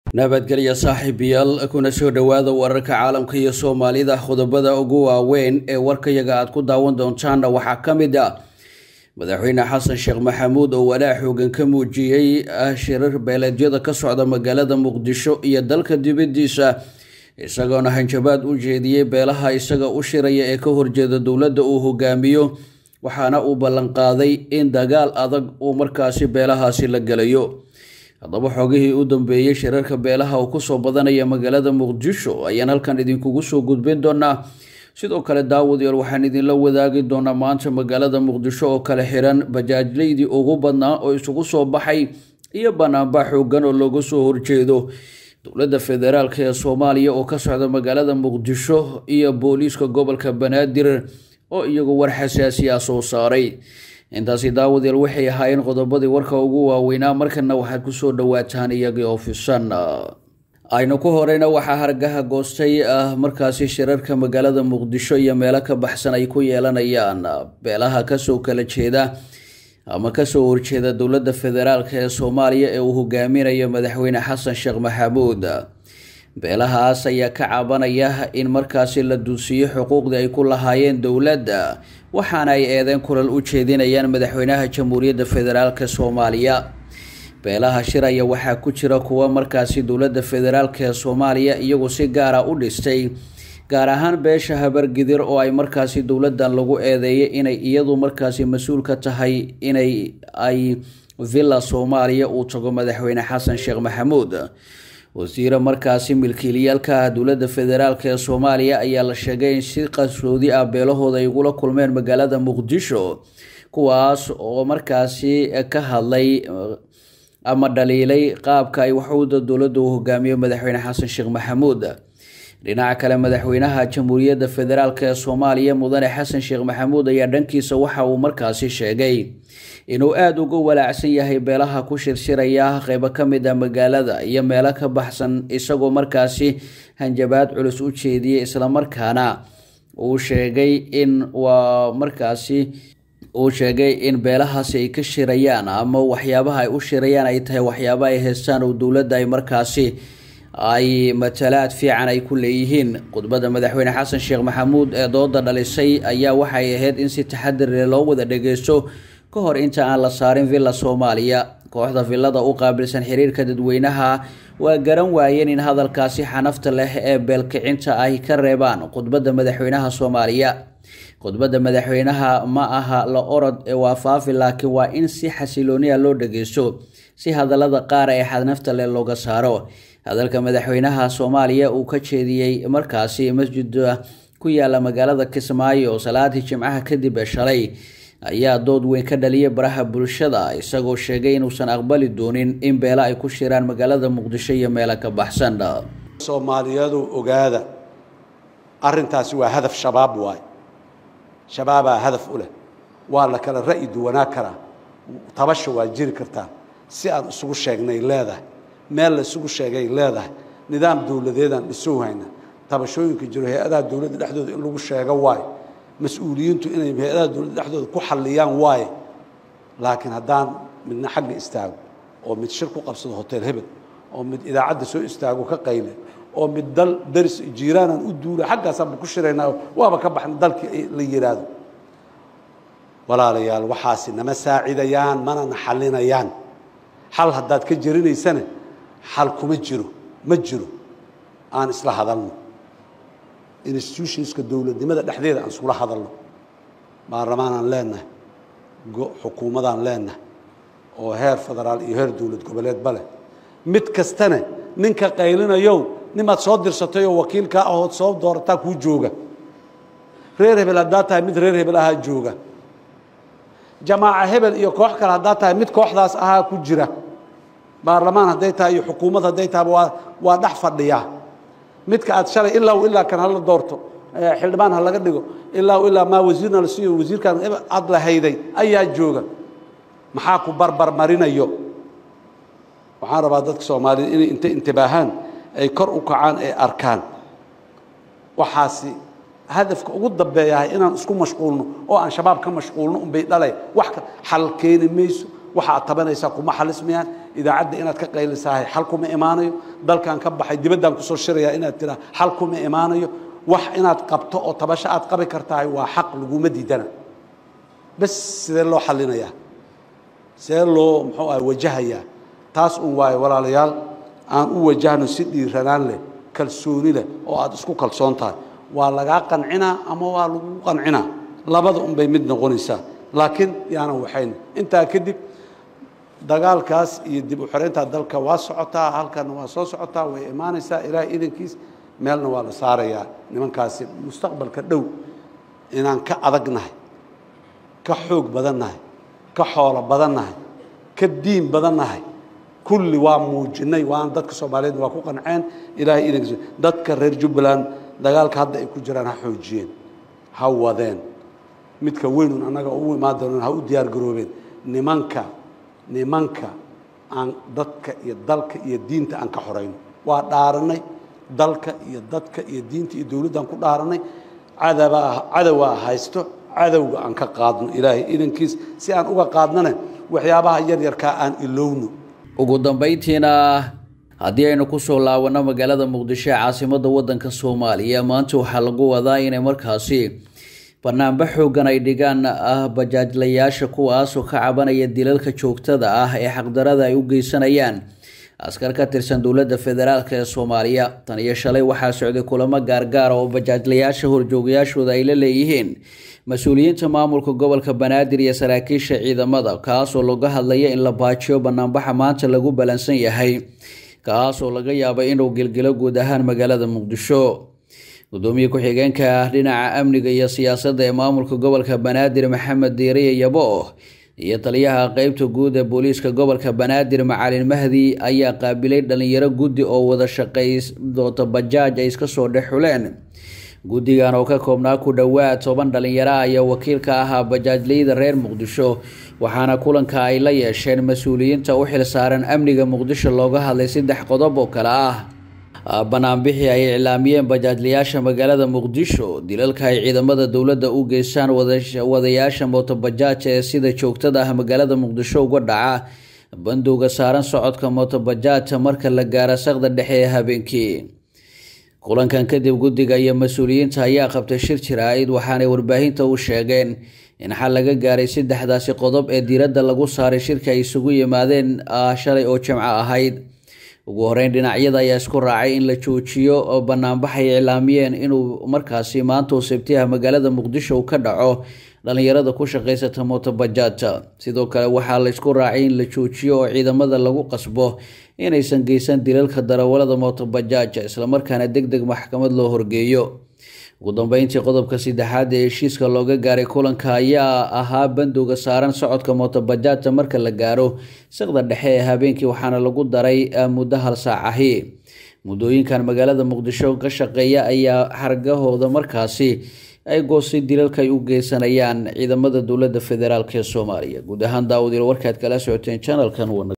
nabadgelya saaxiibayaal kuna soo dhowaada wararka caalamka iyo soomaalida qodobada ugu waaweyn ee warkayaga aad ku daawan doontaanna waxaa ka mid ah madaxweyne xasan sheekh maxamuud oo walaac xoogan ka muujiyey shirar beeleedyada ka socda magaalada muqdisho iyo dalka dibadiisa isagoona hanjabaad u jeediyey beelaha isaga u shiraya ee ka horjeeda dowladda uu hogaamiyo waxaana uu ballanqaaday in dagaal adag uu markaasi beelahaasi la gelayo haddaba xoogihii u dambeeyey shirarka beelaha uu kusoo badanaya magaalada muqdisho ayaan halkan idinkugu soo gudbin doonaa sidoo kale daawadayaal waxaan idinla wadaagi doonaa maanta magaalada muqdisho oo kale xiran bajaajleydii ugu badnaa oo isugu soo baxay iyo banaanba xoogan oo looga soo horjeedo dowladda federaalk ee soomaaliya oo ka socda magaalada muqdisho iyo booliiska gobolka banaadir oo iyagu war xasaasi ah soo saaray intaasi daawadayaal waxay ahaayeen qodobadii warka ugu waaweynaa markana waxaad kusoo dhawaataan iyagii oo fisan aynu ku horeyna waxaa hargaha goostay markaasi shirarka magaalada muqdisho iyo meelo ka baxsan ay ku yeelanayaan beelaha kasoo kala jeeda ama kasoo horjeeda dowladda federaalk ee soomaaliya ee uu hogaaminayo madaxweyne xasan sheekh maxamuud beelahaas ayaa ka cabanaya in markaasi la duusiyo xuquuqdii ay ku lahaayeen dowladda waxaana ay eedeen kulal u jeedinayaan madaxweynaha jamhuuriyadda federaalk soomaaliya beelaha shiraya waxaa ku jira kuwa markaasi dowladda federaalk ee soomaaliya iyagu si gaara u dhistay gaar ahaan beesha habargidir oo ay markaasi dowladdan lagu eedeeyay inay iyadu markaasi mas-uul ka tahay inay ay villa soomaaliya uu tago madaxweyne xasan sheekh maxamuud wasiire markaasi milkiilayaalka ah dowladda federaalk ee soomaaliya ayaa la sheegay in si qarsoodi ah beelahooda ay ugula kulmeen magaalada muqdisho kuwaas oo markaasi ka hadlay ama dhaliilay qaabka ay waxuuda dowladda uu hogaamiyo madaxweyne xasan sheekh maxamuud dhinaca kale madaxweynaha jamhuuriyadda federaalk ee soomaaliya mudane xasan sheekh maxamuud ayaa dhankiisa waxa uu markaasi sheegay inuu aada uga walaacsan yahay beelaha ku shirshiraya qeybo ka mid ah magaalada iyo meelo ka baxsan isagoo markaasi hanjabaad culus u jeediyey islamarkaana uu sheegay in waa markaasi uu sheegay in beelahaasi ay ka shirayaan ama waxyaabaha ay u shirayaan ay tahay waxyaaba ay haystaan oo dowladda ay markaasi ay matalaad fiican ay ku leeyihiin khudbadda madaxweyne xasan sheekh maxamuud ee dooda dhalisay ayaa waxay ahayd in si taxadir leh loo wada dhageysto ka hor inta aan la saarin villa soomaaliya kooxda villada u qaabilsan xiriirka dadweynaha waa garan waayeen in hadalkaasi xanafta leh ee beelkicinta ay ka reebaan khudbadda madaxweynaha soomaaliya khudbadda madaxweynaha ma aha la orod ee waa faafi laakiin waa in si xasilooniya loo dhageysto si hadallada qaar ee xadnafta leh looga saaro hadalka madaxweynaha soomaaliya uu ka jeediyey markaasi masjida ku yaala magaalada kismaayo salaadii jimcaha kadib ee shalay ayaa dood weyn ka dhaliyay baraha bulshada isagoo sheegay inuusan aqbali doonin in beelo ay ku shiraan magaalada muqdisho iyo meelo ka baxsan soomaaliyadu ogaada arintaasi waa hadaf shabaab waay shabaabaa hadaf u leh waa la kala ra'yi duwanaa karaa tabasha waa jiri kartaa si aan isugu sheegnay leedahay meel la isugu sheegay leedahay nidaam dowladeedaan dhisow hayna tabashooyinka jiro hay-adaha dowladda dhexdooda in lagu sheego waayo mas-uuliyiintu inay hay-adaha dowladda dhexdooda ku xalliyaan waaye laakiin haddaan midna xagga istaago oo mid shir ku qabsado hotel hebel oo mid idaacadda soo istaago ka qayle oo mid dal daris jiiraanaan u duula xaggaasaanba ku shiraynaa waaba ka baxna dalkii la yidhaahdo walaalayaal waxaasi nama saacidayaan manana xallinayaan xal haddaad ka jerinaysana xal kuma jiro ma jiro aan isla hadalno institutionska dowladnimada dhexdeeda aan iskula hadalno baarlamaanaan leenahay xukuumadaan leenahay oo heer federaal iyo heer dowlad goboleedba leh mid kastana ninka qaylinayow nimaad soo dirsatayoo wakiilkaa ahood soo doorataa kuu jooga reer hebel haddaad tahay mid reer hebel ahaa jooga jamaaca hebel iyo koox kale haddaad tahay mid kooxdaas ahaa ku jira baarlamaan hadday tahay iyo xukuumad hadday tahay waa waa dhex fadhiyaa midka aad shalay ilaa ilaa kan hala doorto xildhibaan ha laga dhigo ilaa ilaa maa wasiirna la siiyo wasiirkan aad la hayday ayaa jooga maxaa ku barbar marinayo waxaan rabaa dadka soomaaliyed inay intay intibaahaan ay kor u kacaan ay arkaan waxaasi hadafka ugu dambeeyahay inaan isku mashquulno oo aan shabaab ka mashquulno unbay dhalay wax xal keeni mayso waxa aad tabanaysaa kuma xalismayaan idaacadda inaad ka qaylisahay xal kuma imaanayo dalkan ka baxay dibaddaan kusoo shirayaa inaad tiraa xal kuma imaanayo wax inaad qabto oo tabasho aad qabi kartahay waa xaq laguma diidana bes sidee loo xalinayaa sidee loo muxuu ah wajahayaa taas un waayo walaalayaal aan u wajahno si dhiiranaan leh kalsooni leh oo aad isku kalsoon tahay waa lagaa qancinaa ama waa lagu qancinaa labada un bay mid noqonaysaa laakiin yaanan waxayn intaa kadib dagaalkaas iyo dib u xoreynta dalka waa socotaa halkanna waa soo socotaa way imaanaysaa ilaahay idankiis meelna waa la saarayaa nimankaasi mustaqbalka dhow inaan ka adagnahay ka xoog badannahay ka xoolo badannahay ka diin badannahay kulli waa muujinay waana dadka soomaaliyeedna waa ku qanceen ilaahay idankiis dadka reer jubbaland dagaalka hadda ay ku jiraan ha xoojiyeen ha wadeen midka weynun annaga u imaan doonaan ha u diyaar garoobeen nimanka nimanka aan dadka iyo dalka iyo diinta aan ka xorayno waa dhaaranay dalka iyo dadka iyo diinta iyo dowladdan ku dhaaranay cadabaa cadowaa haysto cadowga aan ka qaadno ilaahay idankiis si aan uga qaadnana waxyaabaha yaryarkaa aan ilowno ugu dambayntiina haddii aynu kusoo laabanno magaalada muqdisho ee caasimadda waddanka soomaaliya maanta waxaa lagu wadaa inay markaasi banaanba xoogan ay dhigaan ah bajaajlayaasha kuwaasoo ka cabanaya dilalka joogtada ah ee xaqdarada ay u geysanayaan askar ka tirsan dowladda federaalk ee soomaaliya tan iyo shalay waxaa socday kulamo gaargaara oo bajaajlayaasha horjoogayaashooda ay la leeyihiin mas-uuliyiinta maamulka gobolka banaadir iyo saraakiisha ciidamada kaasoo laga hadlaya in la baajiyo banaanbaxa maanta lagu balansan yahay kaasoo laga yaaba inuu gilgilo guud ahaan magaalada muqdisho gudoomiye ku-xigeenka dhinaca amniga iyo siyaasadda ee maamulka gobolka banaadir maxamed diiriye yabo iyo taliyaha qeybta guud ee booliiska gobolka banaadir macalin mahdi ayaa qaabilay dhalinyaro guddi oo wada shaqay doonta bajaaj ay iska soo dhex xuleen guddigan oo ka koobnaa ku dhowaad toban dhalinyaro ayaa wakiil ka ahaa bajaajleyda reer muqdisho waxaana kulanka ay la yeesheen mas-uuliyiinta u xil saaran amniga muqdisho looga hadlay saddex qodob oo kale ah banaanbixii ay iclaamiyeen bajaajlayaasha magaalada muqdisho dilalka ay ciidamada dowladda u geystaan wadayaasha mootobajaaj ee sida joogtada ah magaalada muqdisho uga dhaca bandowga saaran socodka mootobajaajta marka la gaaro saqda dhexe ee habeenkii kulankan kadib guddiga iyo mas-uuliyiinta ayaa qabtay shir jiraa'id waxaanay warbaahinta u sheegeen in xal laga gaaray saddexdaasi qodob ee diiradda lagu saaray shirka ay isugu yimaadeen shalay oo jimco ahayd ugu horeyn dhinacyada ayaa isku raacay in la joojiyo oo banaanbaxay iclaamiyeen inuu markaasi maantau sabtiha magaalada muqdisho uu ka dhaco dhalinyarada ku shaqaysata mootobajaajta sidoo kale waxaa la isku raacay in la joojiyo oo ciidamada lagu qasbo inaysan geysan dilalka darawalada mootobajaajta islamarkaana deg deg maxkamad loo horgeeyo ugu dambeyntii qodobka saddexaad ee heshiiska looga gaaray kulanka ayaa ahaa bandowga saaran socodka mootobajaajta marka la gaaro saqda dhexe ee habeenkii waxaana lagu daray muddo hal saac ahi muddooyinkan magaalada muqdisho ka shaqeeya ayaa xargahooda markaasi ay goostay dilalka ay u geysanayaan ciidamada dowladda federaalk ee soomaaliya guud ahaan daawadiil warkaad kala socoteen janalkan